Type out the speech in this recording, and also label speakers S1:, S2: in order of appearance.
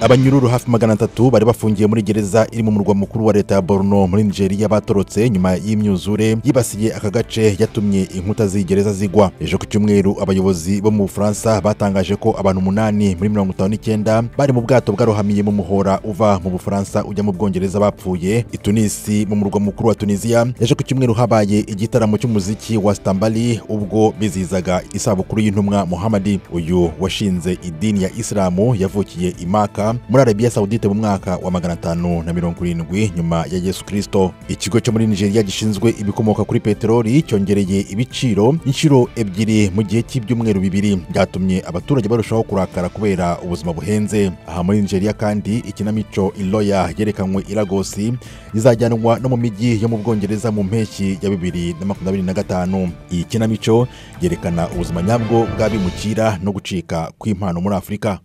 S1: abanyururu hafi magana atatu bari bafungiye muri gereza iri mu murwa mukuru wa leta ya borno muri nigeria batorotse nyuma y'imyuzure yibasiye aka gace yatumye inkuta z'iyi gereza zigwa ejo ku cyumweru abayobozi bo mu bufaransa batangaje ko abantu umunani muri mirongo itanu n'icyenda bari mu bwato bwarohamiye mu muhora uva mu bufaransa ujya mu bwongereza bapfuye i tunisi mu murwa mukuru wa tunisiya ejo ku cyumweru habaye igitaramo cy'umuziki wa stambali ubwo bizihizaga isabukuru y'intumwa muhamadi uyu washinze idini ya isilamu yavukiye i maka muri arabiya sawudite mu mwaka wa magana atanu na mirongo irindwi nyuma ya yesu kirisito ikigo cyo muri nigeria gishinzwe ibikomoka kuri peteroli cyongereye ibiciro inshuro ebyiri mu gihe cy'ibyumweru bibiri byatumye abaturage barushaho kurakara kubera ubuzima buhenze aha muri nigeria kandi ikinamico iloya yerekanwe i lagosi izajyanwa no mu mijyi yo mu bwongereza mu mpeshyi ya bibiri na makumyabiri na gatanu iyi kinamico yerekana ubuzima nyabwo bw'abimukira no gucika kw'impano muri afurika